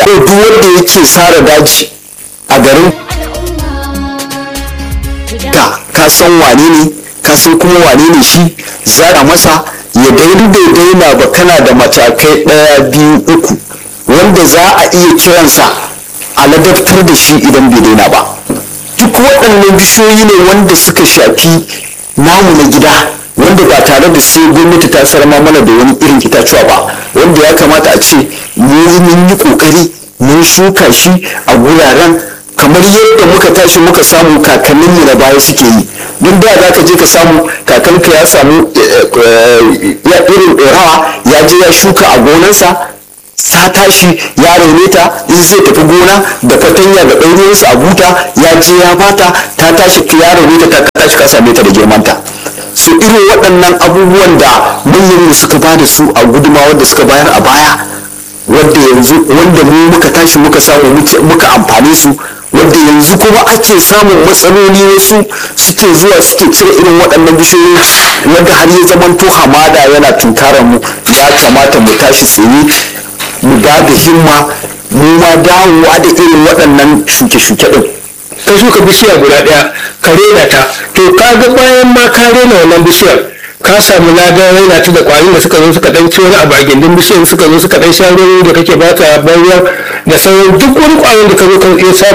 ko duk wanda yake sare daji a garin ka ka san wane ne ka san kuma wane ne shi zara masa ya daidai bai daina ba kana da matakai ɗaya biyu uku wanda za a iya kiransa a ladabtar da shi idan bai daina ba duk waɗannan bishiyoyi ne wanda suka shafi namu na gida wanda ba tare da sai gwamnati ta sarma mana da wani irin itacuwa ba wanda ya kamata a ce mun yi kokari mun shuka shi a guraren kamar yadda muka tashi muka samu kakanninmu na baya suke yi don da za ka je ka samu kakanka ya samu ya irin rawa ya je ya shuka a gonansa ta tashi ya raune ta in zai tafi gona da fatanya da ɗaurinsa a buta ya je ya bata ta tashi ya raune ta ta tashi ka same ta da girmanta su irin waɗannan abubuwan da manyan suka ba da su a gudunmawar da suka bayar a baya wadda yanzu wanda mu muka tashi muka samu muka amfani su wadda yanzu kuma ake samun matsaloli wasu suke zuwa suke cire irin waɗannan bishiyoyi wadda har ya zaman to hamada yana tunkarar mu ya kamata mu tashi tsaye mu ba da himma mu ma dawowa da irin waɗannan shuke-shuke ɗin ka shuka bishiya guda ɗaya ka rena ta to ka ga bayan ma ka rena wannan bishiyar ka samu ladan raina ta da kwarin da suka zo suka dan ci wani abu a gindin bishiyar suka zo suka dan sha ruwan da kake ba ta bayar da sauran duk wani kwarin da ka zo ka iya samu